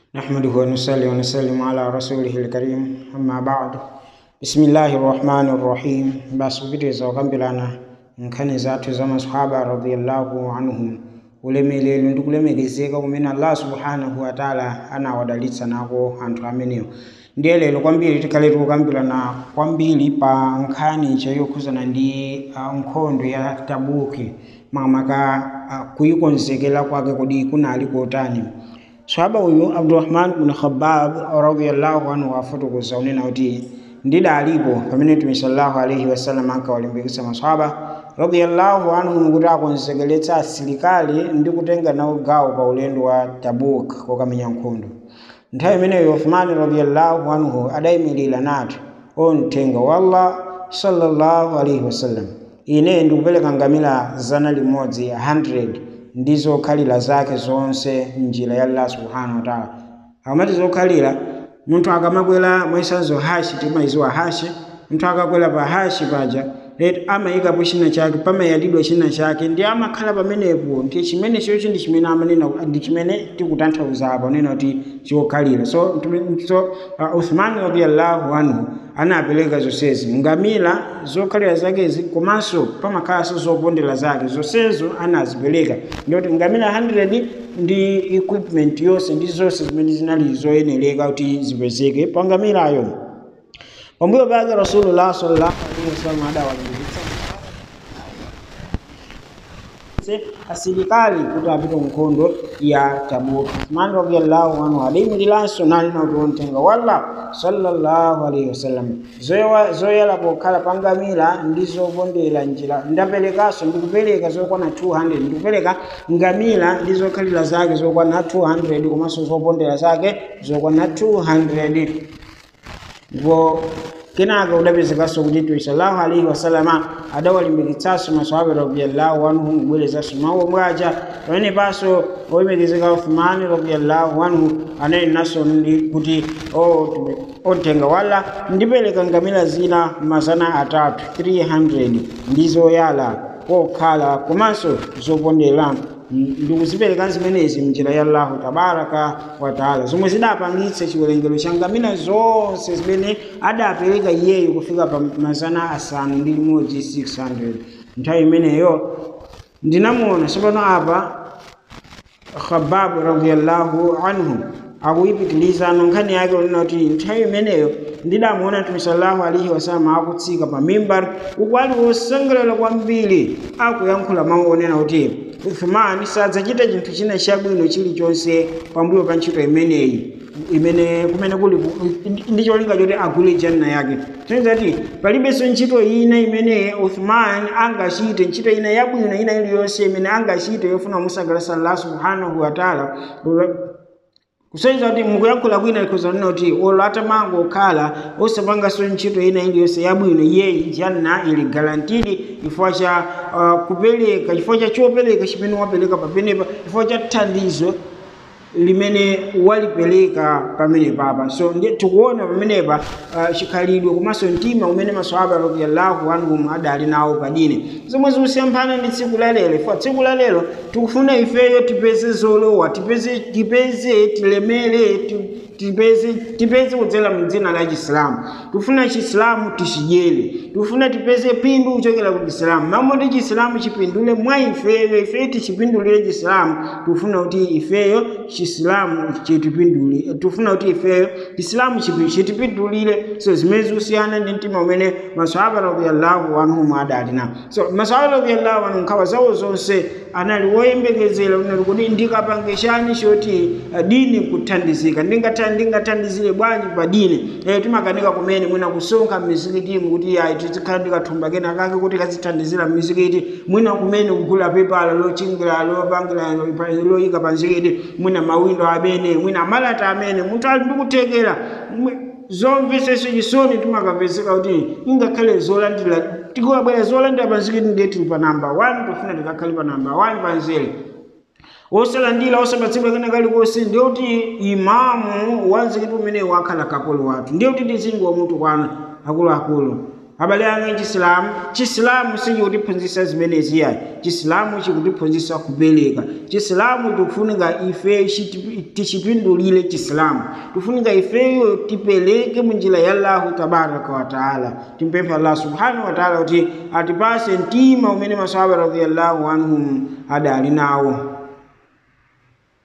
نحمده ونصلي ونسلم على رسوله الكريم أما بعد بسم الله الرحمن الرحيم basubiriza okambirana nkhani zathu za masahaba radiyallahu anhum ulemelero ndi kulemekezeka kumene allah subhanahu wataala anawadalitsa nako anthu amenewo ndiye lero kwambiri tikhale tikukambirana kwambiri pa nkhani chayokhuzana ndi uh, nkhondo ya tabuki makamaka uh, kuyikonzekera kwake kodi kunali kotani swahaba uyu abdurahman bn khabab radiallahu anhu afotokoza unena kuti ndidalipo pamene mtume sallallahu alaihi wasallam ankawalimbikitsa maswahaba radiallahu anhum kuti akonzekeretsa asilikali ndi kutenga nawo gawo pa ulendo wa tabuk kokamenya nkhondo nthawi imeneyo uthmani radiallahu anhu adayimirira nati o mthenga wa allah sallallahu alaihi wasallam ine ndikupereka ngamira zana limodzi 100 ndi zokhalira zake zonse mnjira ya allah subhanahu wataala akamati zokhalira munthu akamakwera mwayisanzo hashi timayiziwa hashi munthu akakwera pa hashi paja leti amayikapo china chake pamayatidwa china chake ndi amakhala pamenepo ndi chimene chocho ndi chimene amanena ndi chimene tikutanthauza apa unena kuti chokhalira so, so uh, uthman radiallahu anhu anapereka zonsezi ngamira zokhalira zakezi komanso pamakhalanso zopondera zake zonsezo anazipereka ndikuti ngamira 100 ndi equipment yonse ndi zonse zimene zinali zoyenereka kuti zipezeke pa ngamirayo pambuyo pake rasulullah sallallahu alaihi wasallam adawalimbikitsa asilikali kuti apite nkhondo ya tabuki uthman radiallahu anhu adayimiriranso nali nauti wontenga walla sallallahu alaihi wasallam zoyala pokhala pangamira ndi zopondera njira ndaperekanso ndikupereka zokwana 200 ndikupereka ngamira ndi zokhalira zake zokwana 200 komanso zopondera zake zokwana 200 ndipo kenaka udapezekanso kuti mtume sallallahu alaihi wasalama adawalimbikitsanso maswahaba radiyallahu anhu kubwerezanso mawu omwaja pamene panso oyembekezeka uthmani radiyallahu anhu anayenanso ndi kuti otenga wala ndipereka ngamira zina mazana atatu 300 ndi zoyala kokhala komanso zopondera ndikuzipereka zimenezi mnjira ya allahu tabaraka wataala zomwe zidapangitsa chiwerengero cha ngamira zonse zimene adapereka iyeyo kufika pa mazana asanu ndi limodzi 600 nthawi imeneyo ndinamuona tsopano apa khababu radiallahu anhu akuyipitiliza nkhani yake unena kuti nthawi imeneyo ndidamuona mtume sallallahu alaihi wasallam akutsika pa mimbar uku ali wosangalala kwambiri akuyankhula mawu onena kuti uthmani sadzachita chinthu china chabwino chilichonse pambuyo pa ntchito imeneyi imene kumene kuli ndi cholinga choti agule janna yake tiniza kuti palibenso ntchito ina imene uthman angachite ntchito ina yabwino ina iliyonse imene angachite yofuna musangalatsa allah subhanahu wataala kusonyeza kuti mukuyankhula kwina likhuzanena kuti olo atamanga okhala osapanganso ntchito ina iliyonse yabwino iyeyi janna ili garantidi chifukwa cha uh, kupereka chifukwa cha chopereka chimene wapereka pamenepa chifukwa cha thandizo limene walipereka pamene papa so ndiye tikuona pamenepa uh, chikhalidwe komanso mtima umene maswahaba radiyallahu anhum adali nawo padini zomwe zikusiyana ndi tsiku la lero ifo tsiku la lero tikufuna ifeyo tipeze zolowa tipeze tipeze tilemere tipeze tipeze kudzera mdzina la chisilamu tikufuna chisilamu tichidyere tikufuna tipeze pindu kuchokera ku chisilamu mamoti chisilamu chipindule mwa ifeyo ifeyo tichipindulire chisilamu tikufuna kuti ifeyo chisilamu chitipindulire tikufuna kuti ifeyo chisilamu chitipindulire so zimene zikusiyana ndi mtima umene maswahaba radiyallahu anhum adali nawo so maswahaba radiyallahu anhum nkhawa zawo zonse anali woyembekezera unali kuti ndikapange chani choti dini kuthandizika ndingathandizire bwanji pa dini e, timakanika kumene mwina kusonkha m'mizikitimu kuti ayi tizikhala ndikathumba kena kake kuti kazithandizira m'mizikiti mwina kumene kugula pepala lochingira lopangira loyika pa mzikiti mwina mawindo amene mwina malata amene munthu ali ndikuthekera zomvetsetsa chisoni timakapezeka kuti ingakhale zolandira tikabwera zolandira pa mzikiti ndiye tili pa namba 1 tofuna tikakhale pa namba 1 pa nzere osalandira osapatsidwa kena kalikonse ndiye kuti imamu wa mzikiti umenewu akhala kapolo wathu ndiye kuti tizingi wa mutu kwana akuluakulu abale anga chisilamu chisilamu sichikutiphunzitsa zimenezi yayi chisilamu chikutiphunzitsa kubereka chisilamu tikufunika ife tichipindulire chisilamu tikufunika ifeyo tipereke munjira ya allahu tabaraka wataala timpemphe allah subhanahu wataala kuti atipase mtima umene masahaba radiyallahu anhum adali nawo